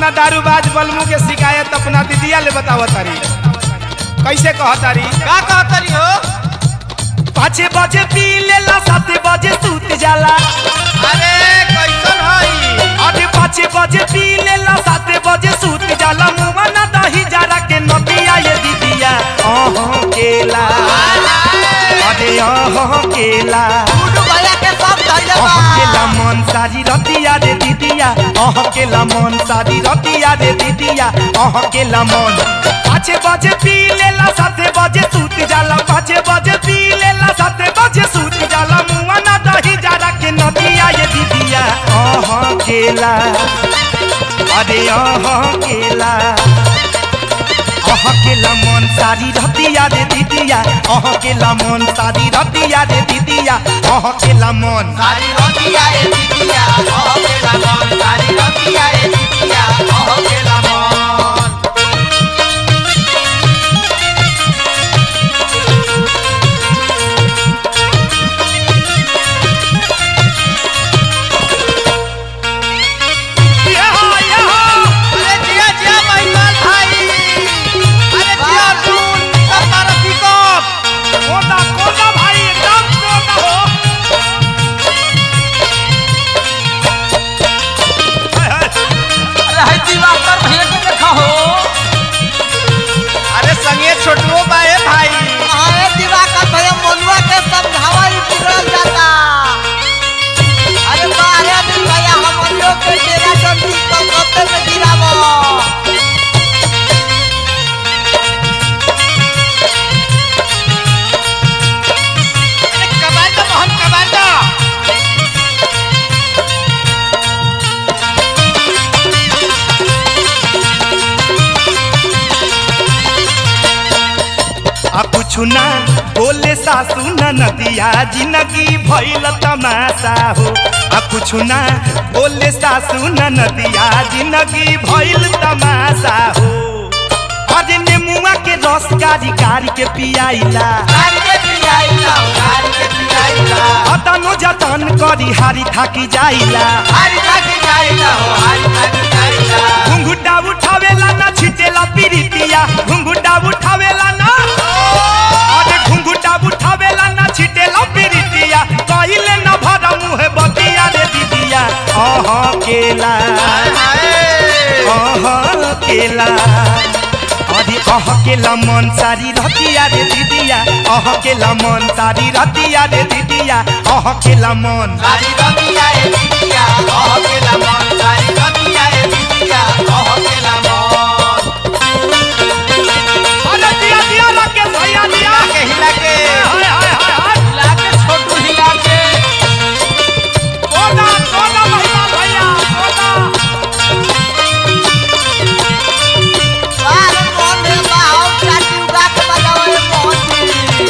अपना दारूबाज बलमू के शिकायत अपना दीदिया ले बताव तारी कैसे कह तारी का कहतरी हो पाँच बजे पी लेला सात बजे सूत जाला अरे कैसन हई अरे पाँच बजे पी लेला सात बजे सूत जाला मुआ ना दही जरा के नदिया ये दीदिया अह केला अरे अह केला गुड्डू भैया के सब धैले बा अहकेला मन सारी रतिया रे दीदिया अहकेला मन सारी रतिया रे दीदिया अहकेला मन पाँच बजे पी लेला सात बजे सूत जाला पाँच बजे पी लेला सात बजे सूत जाला मुआ ना दही जरा के नदिया ये दीदिया अहकेला अरे अहकेला अहकेला मन सारी रतिया रे दीदिया अहकेला मन सारी रतिया रे दीदिया अहकेला मन सारी रतिया ए दीदिया कह के मन सारी रतिया ए दीदिया कह के मन यहाँ, यहाँ। अरे जिया जिया महिमाल भाई अरे जिया सुन सब मारा पिकअप कोदा, कोदा भाई, एकदम कोदा हो। हाय, हाय। अरे है दिवाकर भैया के देखा हो अरे संगे छोटुओ बाए भाई अरे दिवाकर भैया मनुआ के समझावा ही बिगड़ल जाता अरे बारे दिन भैया हम लोग के डेरा डंडी कलकत्ते में गिरावो अरे कमांडो मोहन कमांडो आ कुछु ना बोले सासू न नदिया जिंदगी भइल तमाशा हो आ कुछु ना बोले सासू न नदिया जिंदगी भइल तमाशा हो अरे नेमुआ के रस कारी कारी के पियाइला गाड़ी के पियाइला गाड़ी के पियाइला अतनो जतन करी हारी थाकी जाइला हारी थाकी जाइला हो हारी थाकी जाइला घुंघुटा उठावेला ना छिटेला पीरितिया घुंघुटा उठावेला ना अरे घुंघुटा उठावेला ना छिटेला पीरितिया कहिले न भरा मुहे बतिया रे दीदिया अह केला अह केला अरे अह केला मन सारी रतिया रे दीदिया अह केला मन सारी रतिया रे दीदिया अह केला मन सारी रतिया ए दीदिया कह के मन सारी रतिया ए दीदिया कह के मन अरे दिया दिया राकेश भैया दिया हिला के हिला के हाय हाय हाय हाय हिला के छोटू हिला के कोदा कोदा महिमा भैया कोदा बारे मोहन में बाहु चाटी उगा के बजाओ ये मोहन जी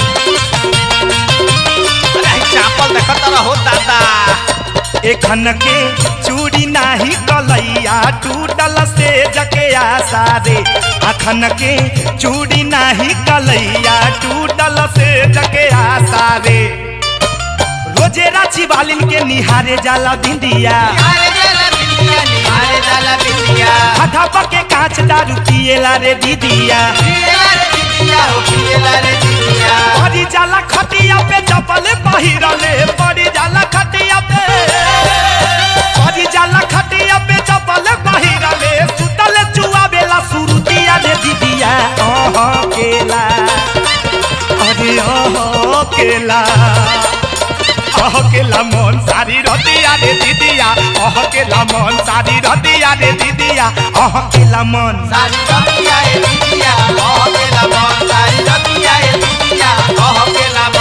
अरे चापल देखत रहो दादा एखन के चूड़ी नाही कलैया टूटल से जके आशा रे अखन के चूड़ी नाही कलैया टूटल से जके आशा रे रोजे राची बालिन के निहारे जाला भिंडिया निहारे जाला बिंदिया निहारे जाला बिंदिया हाथा पके कांच दारू पिएला रे दीदिया पियला रे दीदिया हो पियला रे दीदिया पड़ी जाला खटिया पे चपल पहिरले पड़ी जाला खटिया पे पड़ी जाला खटिया पे चपल पहिरले सुतल चुआ बेला सुरुतिया रे दीदिया अह केला अरे अह केला अह केला मन सारी रतिया रे दीदिया अह केला मन सारी रतिया रे दीदिया अह केला मन सारी रतिया ए दीदिया कह के मन सारी रतिया ए दीदिया कह के मन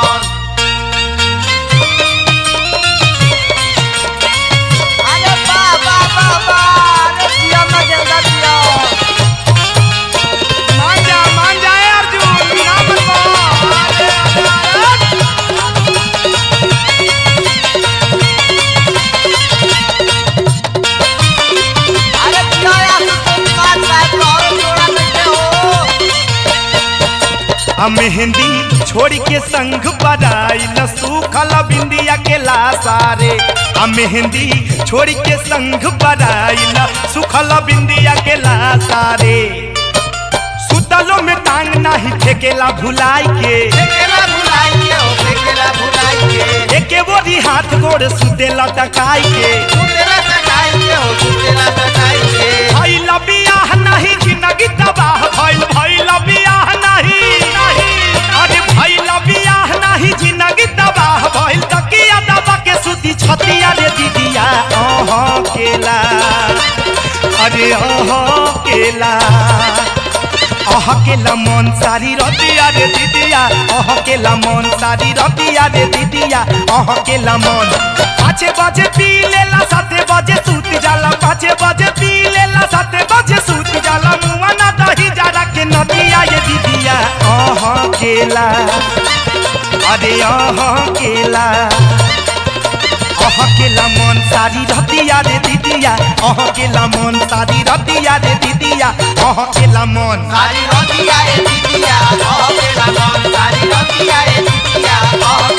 अरे बा बा बा बा अरे जिया में गेंदा जिया मान जा मान जा ए अर्जुन ना मन अरे अरे अरे जिया या तो बात साहब और थोड़ा आ मेहंदी छोड़ के संग बराइल सूखल बिंदिया के लासारे आ मेहंदी छोड़ के संग बराइल सुखल बिंदिया के लासारे सुतलो में टांग नाही फेकेला भुलाई के फेकेला भुलाई के हो फेकेला भुलाई के एके बोरी हाथ गोड़ सुतेला टकाई के सुतेला सटाई के हो सुतेला सटाई के भइल बियाह नाही जिंदगी तबाह भइल भइल बियाह नाही अरे भइल बियाह नाही जिंदगी तबाह भइल तकिया दबा के सुती छतिया रे दीदिया अह केला अरे अह केला अह केला मन सारी रतिया रे दीदिया अह केला मन सारी रतिया रे दीदिया अह केला मन पाँचे बजे पी लेला साते बजे सूत जाला पाँचे बजे पी लेला साते बजे सूत जाला मुआ ना दही जारा के नदिया ये दीदिया अह केला अरे अह केला अह केला मन सारी रतिया रे दीदिया अह केला मन सारी रतिया रे दीदिया अह केला मन सारी रतिया ए दीदिया हो गेला मन सारी रतिया ए दीदिया हो